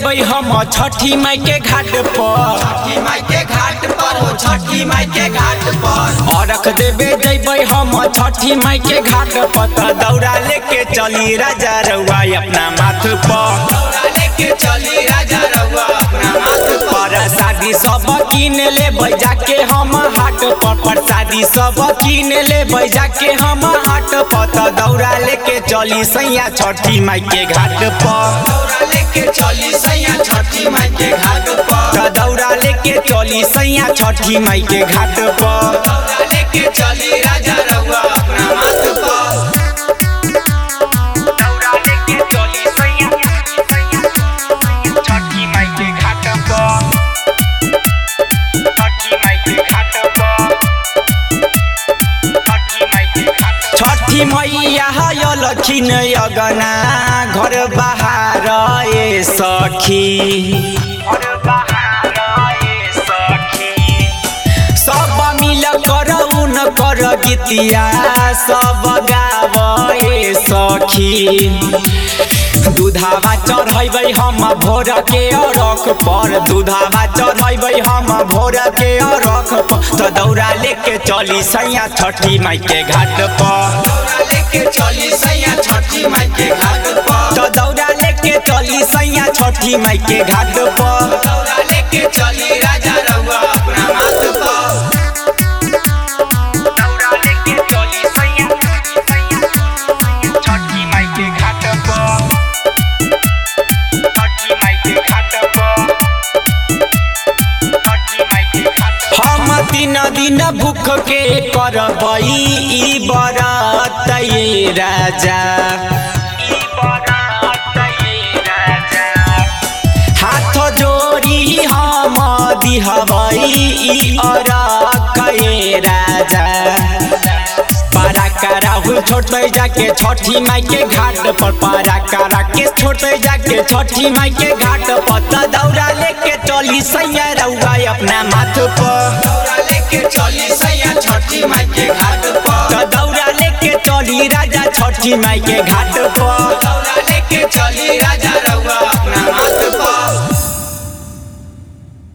जैबै हम छठी माई के घाट पर छठी माई के घाट पर हो छठी माई के घाट पर अरख देवे जैबै हम छठी माई के घाट पर त दौड़ा लेके चली राजा रउआ अपना माथ पर दौड़ा लेके चली राजा रउआ अपना माथ पर पर शादी सब किन ले जाके हम हाट पर प्रसादी सब किन ले जाके हम हाट पर त दौड़ा लेके चली सैया छठी माई के घाट पर दौड़ा लेके चली सैया छठी माई के घाट पर त दौड़ा लेके चली सैया छठी माई के घाट पर दौड़ा लेके चली राजा रउआ अपना माथ पर दौड़ा लेके चली सैया छठी माई के घाट पर छठी माई के घाट पर छठी माई के घाट छठी मैया है लखिन अगना घर बाहर ए सखी घर बाहर ए सखी सब मिल कर उन कर गीतिया सब गावे सखी दूधावा चढ़ैबै हम भोर के अरख पर दूधावा चढ़ैबै हम भोर के अरख पर त दौड़ा लेके चली सैया छठी माई के घाट पर दौड़ा लेके चली सैया छठी माई के घाट पर त दौड़ा लेके चली सैया छठी माई के घाट पर दौड़ा लेके चली राजा रउआ अपना माथ पर दौड़ा लेके चली सैया छठी माई के घाट पर छठी माई के घाट पर छठी माई के घाट पर हम दिन दिन भूख के करबई ई बरात ये राजा ई बरात ये राजा हाथ जोड़ी हम दिहबई ई अरख ये राजा पारा का राहुल छोड़ते जाके छठी माई के घाट पर पारा का राकेश छोड़ते जाके छठी माई के घाट पर त दौड़ा लेके चली सैया रउआ अपना माथ पर दौड़ा लेके चली सैया छठी माई के घाट पर त दौड़ा लेके चली राजा छठी माई के घाट पर